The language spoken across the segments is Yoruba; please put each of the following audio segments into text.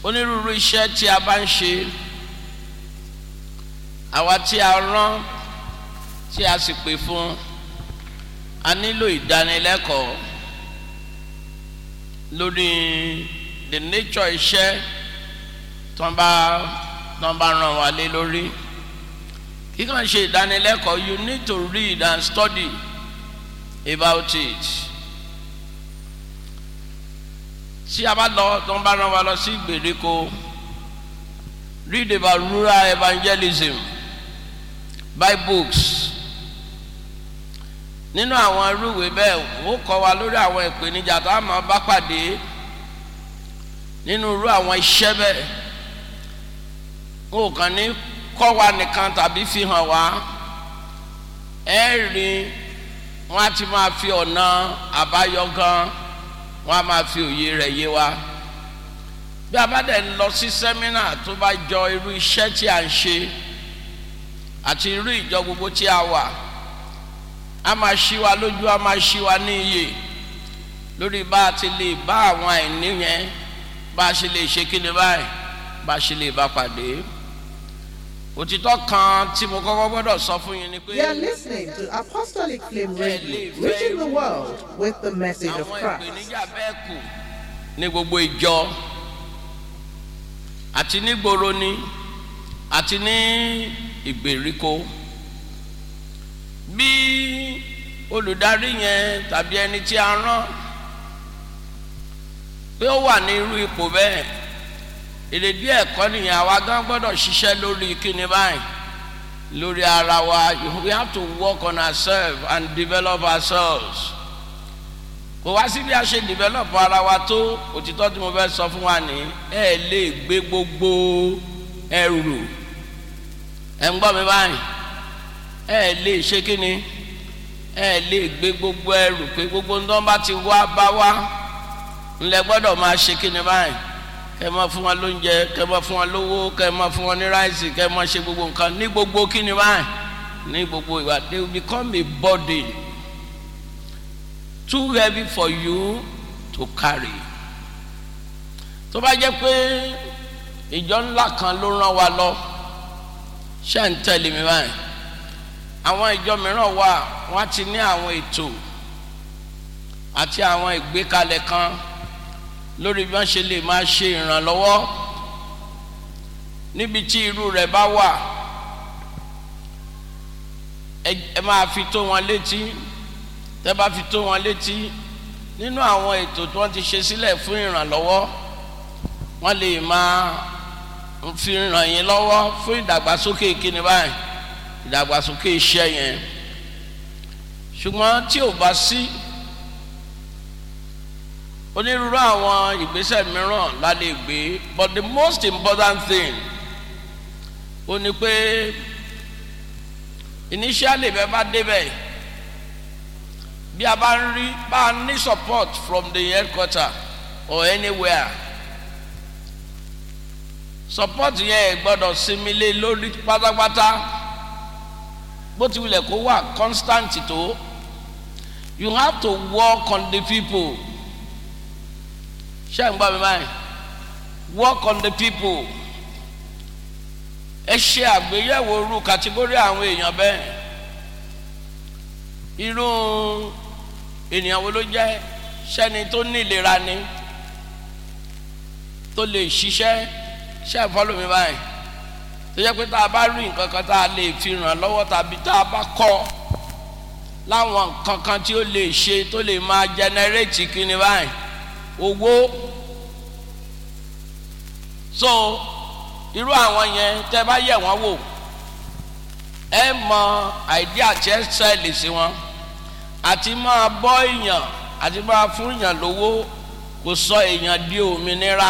onírúurú iṣẹ́ tí a bá ń ṣe àwa tí a rán tí a sì pè fún a nílò ìdánilẹ́kọ̀ọ́ lórí the nature iṣẹ́ tó ń bá tó ń bá ràn wá lé lórí kíkàn ṣe ìdánilẹ́kọ̀ọ́ you need to read and study about it tí a bá lọ tó ń bá ràn wá lọ sí ìgbèríko read about rural evangelism buy books nínú àwọn irúwèé bẹ́ẹ̀ ó kọ́ wa lórí àwọn ìpèníjà tá a máa bá pàdé nínú irú àwọn iṣẹ́ bẹ́ẹ̀ ó kàn ní kọ́ wa nìkan tàbí fi hàn wá ẹ rí wọn á ti máa fi ọ̀nà àbáyọ gan wọn á máa fi òye rẹ̀ yé wa bí a bá dẹ̀ ń lọ sí sẹ́mínà tó bá jọ irú iṣẹ́ tí a ń ṣe àti irú ìjọ gbogbo tí a wà a máa ṣí wa lójú a máa ṣí wa ní iye lórí bá a ti lè bá àwọn àìní yẹn bá a ṣe lè ṣe kí ni báyìí bá a ṣe lè bá pàdé òtítọ́ kan tí mo kọ́kọ́ gbọ́dọ̀ sọ fún yín ni pé You are listening to Apostolic Flame Radio, reaching the world with the message of àwọn Christ. ìpèníjà bẹ́ẹ̀ kù ní gbogbo ìjọ àti nígboro ni àti ní ìgbèríko bí olùdarí yẹn tàbí ẹni tí a rán pé ó wà ní irú ipò bẹ́ẹ̀ èrèdí ẹ̀kọ́ nìyẹn àwa gan gbọ́dọ̀ ṣiṣẹ́ lórí kíni báyìí lórí ara wa we have to work on ourselves and develop ourselves kò wá sí bí a ṣe develop ara wa tó òtítọ́ tí mo fẹ́ sọ fún wa ní ẹ lè gbé gbogbo ẹrù ẹ ń gbọ́ mi báyìí ẹ lè ṣe kíni ẹ lè gbé gbogbo ẹrù pé gbogbo ń tán bá ti wá bá wá ńlẹ gbọ́dọ̀ máa ṣe kíni báyìí kẹ máa fún wọn lóúnjẹ kẹ máa fún wọn lówó kẹ máa fún wọn ní ráìsì kẹ máa ṣe gbogbo nǹkan ní gbogbo kíni báyìí ní gbogbo ìwà they will become a burden too heavy for you to carry tó bá jẹ́ pé ìjọ ńlá kan ló rán wa lọ ṣé ń tẹ̀lé mi báyìí àwọn ìjọ mìíràn wà wọ́n ti ní àwọn ètò àti àwọn ìgbékalẹ̀ kan lórí bí wọ́n ṣe lè máa ṣe ìrànlọ́wọ́ níbi tí irú rẹ̀ bá wà ẹ ẹ máa fi tó wọn létí tẹ́ bá fi tó wọn létí nínú àwọn ètò tí wọ́n ti ṣe sílẹ̀ fún ìrànlọ́wọ́ wọ́n lè máa fi ràn yín lọ́wọ́ fún ìdàgbàsókè kíni báyìí ìdàgbàsókè iṣẹ́ yẹn ṣùgbọ́n tí ò bá sí onírúurú àwọn ìgbésẹ̀ mìíràn la lè gbé but the most important thing ó ní pé initially bẹ́ẹ̀ bá débẹ̀ bí a bá ń rí bá a ní support from the headquarter or anywhere support yẹn gbọ́dọ̀ sinmi lé lórí pátápátá bó ti wulẹ̀ kó wà constant tó you have to work on the people ṣé ń gbọ́ mi báyìí work on the people ẹ ṣe àgbéyẹ̀wò irú kàtígórì àwọn èèyàn bẹ́ẹ̀ irú ènìyàn wo ló jẹ́ sẹ́ni tó ní ìlera ni tó lè ṣiṣẹ́ ṣe é fọ́lọ́ mi báyìí tó jẹ́ pé tá a bá rí nǹkan kan tá a lè fi ràn lọ́wọ́ tàbí tá a bá kọ́ láwọn nǹkan kan tí ó lè ṣe tó lè máa jẹnẹrétì kíni báyìí owó so irú àwọn yẹn tẹ́ bá yẹ̀ wọ́n wò ẹ mọ àìdí àti ẹsẹ̀lì sí wọn àti máa bọ́ èèyàn àti máa fún èèyàn lówó kò sọ èèyàn di òmìnira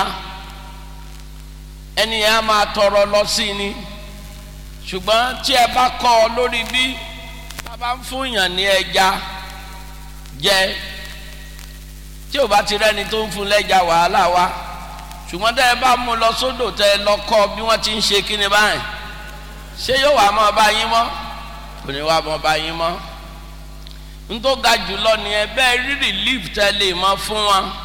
ẹni yẹn á máa tọrọ lọ sí ni ṣùgbọ́n tí ẹ bá kọ́ ọ lórí bí a bá ń fún èèyàn ní ẹja jẹ tí ò bá ti rẹ́ni tó ń fún lẹ́ja wàhálà wa ṣùgbọ́n tẹ́ ẹ bá mú lọ sódò tẹ́ ẹ lọ kọ́ bí wọ́n ti ń ṣe kíni báyìí ṣé yóò wá mọ́ bá yín mọ́ kò ní wá mọ́ bá yín mọ́ n tó ga jùlọ nìyẹn bẹ́ẹ̀ rí relief tẹ́ lè mọ́ fún wọn